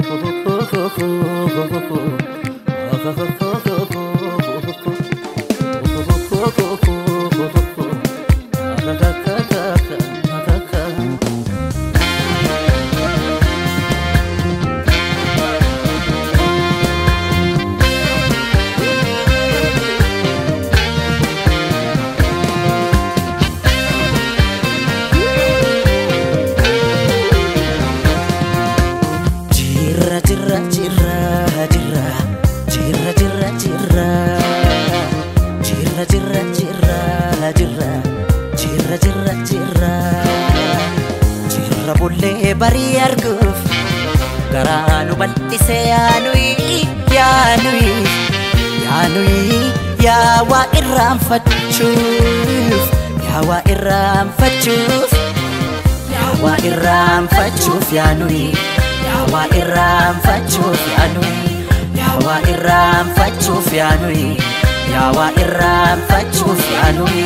Jirra jirra jirra jirra jirra jirra jirra jirra jirra jirra jirra jirra jirra jirra jirra bullee barii arguuf garaa nu bal'ise yaanuyi yaanuyi yaanuyi yaa waa irraanfachuuf yaa waa irraanfachuuf yaa waa irraanfachuuf yaanuyi yaa waa irraanfachuuf yaanuyi yaa waa irraanfachuuf yaanuyi yaa waa irraanfachuuf yaanuyi.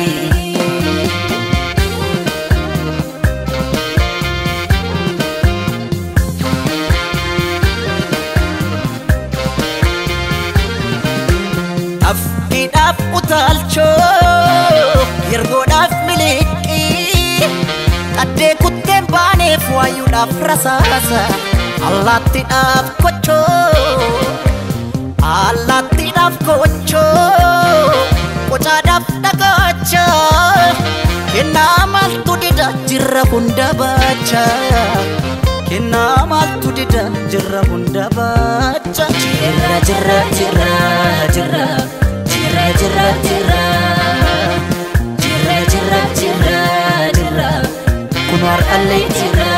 Afkiidhaaf utaalchoo yergoodhaaf miliqii qaddee kutteen baaneef waayuudhaaf rasaasa allaattiidhaaf kochoo allaattiidhaaf kochoo qocaadhaaf dhagacha kennaa maaltu dida jirra hunda baacha kennaa maaltu dida jirra hunda baacha jirra jirra jirra jirra jirra jirra jirra jirra jirra jirra jirra kun har'allee jirra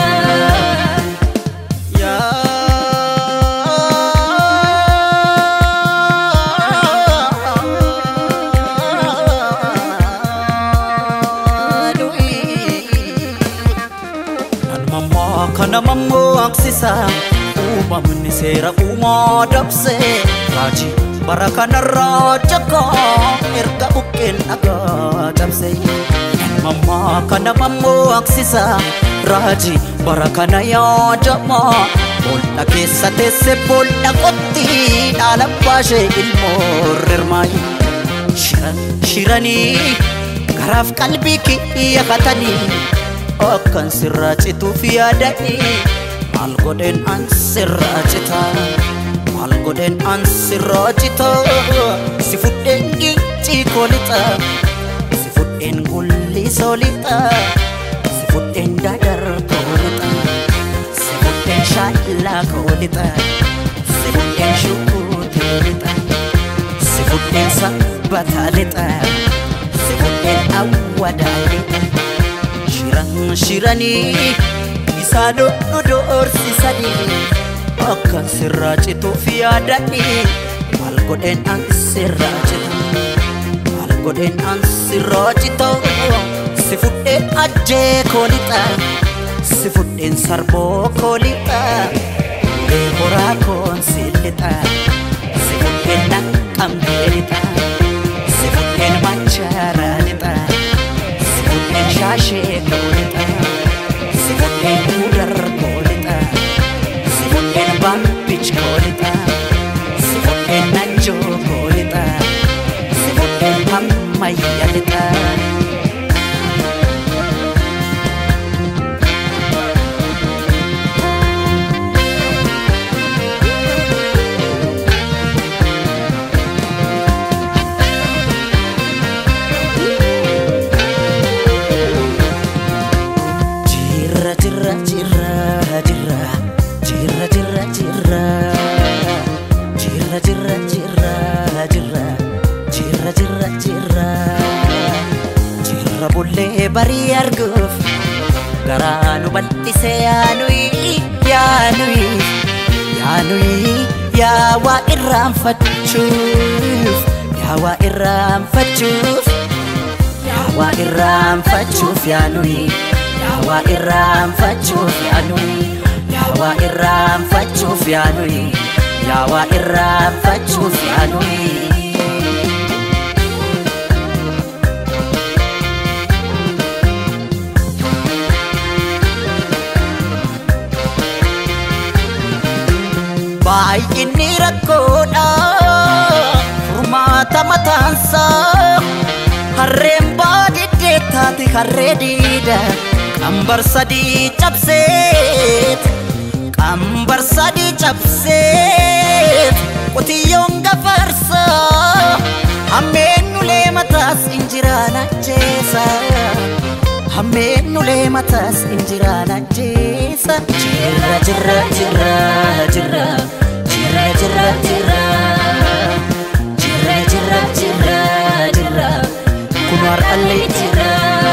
Namammoo kana mammoo aksisa uumamni seera uumaa dabse raajii bara kanarraa jakaa erga buqqeen dhagaa cabse Namammoo kana mammoo aksisa raajii bara kana yaadamaa boolla keessa teesse boolla qotti dhaala baashee ilmoo rirmaayi shiran shiranii garaaf qalbii kiyya katanii akkan sirraa cituuf yaadanii maal godheen an sirraa cita maal godheen an sirraa cita si fudheen gincii koolixa si fudheen gulli soolixa si fudheen dadar koolixa si fudheen shaallaa koolixa si fudheen shukuutee lixa si fudheen sabbataa lixa si fudheen awwadaa lixa shiran shiranii isaa dhodhu doorsisanii akkan sirraa cituuf yaadanii maal godheen an sirraa cita maal godheen an sirraa cita si fudheen ajjee koolixa si fudheen sarboo koolixa ulee horaa koon si lixa si fudheen naqqambee lixa si fudheen macharaa lixa si fudheen shaashee koolixa si fudheen mudar koolixa si fudheen baambich koolixa si fudheen najjoo koolixa si fudheen hammayya lixa. Jirra jirra jirra jirra jirra jirra jirra jirra jirra jirra jirra jirra jirra jirra jirra bullee barii arguuf garaa nu bal'ise yaanuyi yaanuyi yaanuyi yaa waa irraanfachuuf yaa waa irraanfachuuf yaa waa irraanfachuuf yaanuyi yaa waa irraanfachuuf yaanuyi yaa waa irraanfachuuf yaanuyi yaa waa irraanfachuuf yaanuyi. baay'inni rakkoodha furmaata mataansaa harreen baadiddee taate harree diida qambar sadii cabseet qambar sadii cabseet qotiyyoon gafarsa hammeennulee mataas injiraan ajjeesa hammeennulee mataas injiraan ajjeesa jirra jirra jirra jirra jirra jirra jirra jirra jirra jirra jirra kun har'allee jirra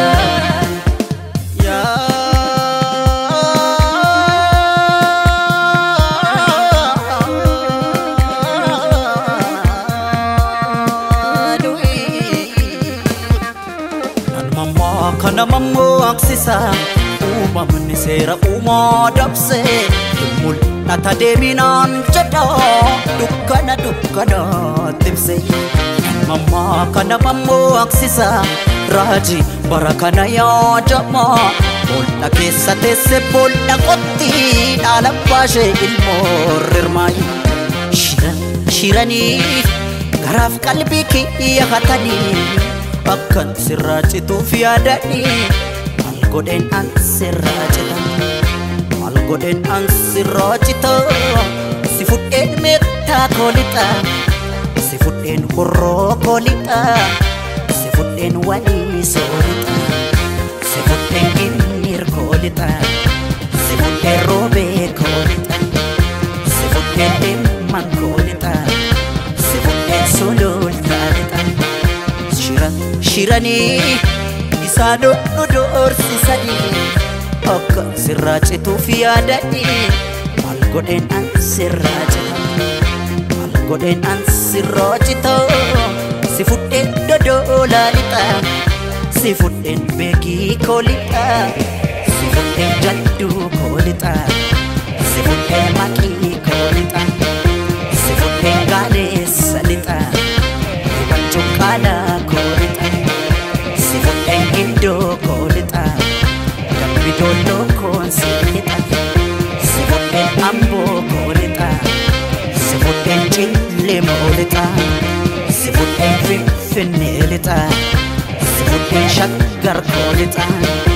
kana mammoo aksisa uumamni seera uumaa dabse mul'ata deeminaan jedha dukkana dukkana timse mammaa kana mammoo aksisa raajii bara kana yaadama boolla keessa teesse boolla qotti dhaala baashee ilmoo rirmaayi shiran shiranii garaaf qalbii kiyya hatanii akkan sirraa cituuf yaadanii maal godheen an sirraa cita maal godheen an sirraa cita si fudheen meettaa koolixa si fudheen horroo koolixa si fudheen walii soolixa si fudheen ginniir koolixa si fudheen roobee koolixa si fudheen dhimman koolixa si fudheen sulultaa lixa shiran shiranii isaa dhodhu doorsisanii akka sirraa cituuf yaadanii maal godheen an sirraa cita maal godheen an sirraa cita si fudheen dodoolaa lixa si fudheen beekii koolixa si fudheen jadduu koolixa si fudheen maqii koolixa si fudheen gaaleessa lixa cuqqaalaa koolixa si fudheen gindoo koolixa dambi doolloo koon si lixa si fudheen amboo koolixa si fudheen cillemoo lixa si fudheen finfinnee lixa si fudheen shaggar koolixa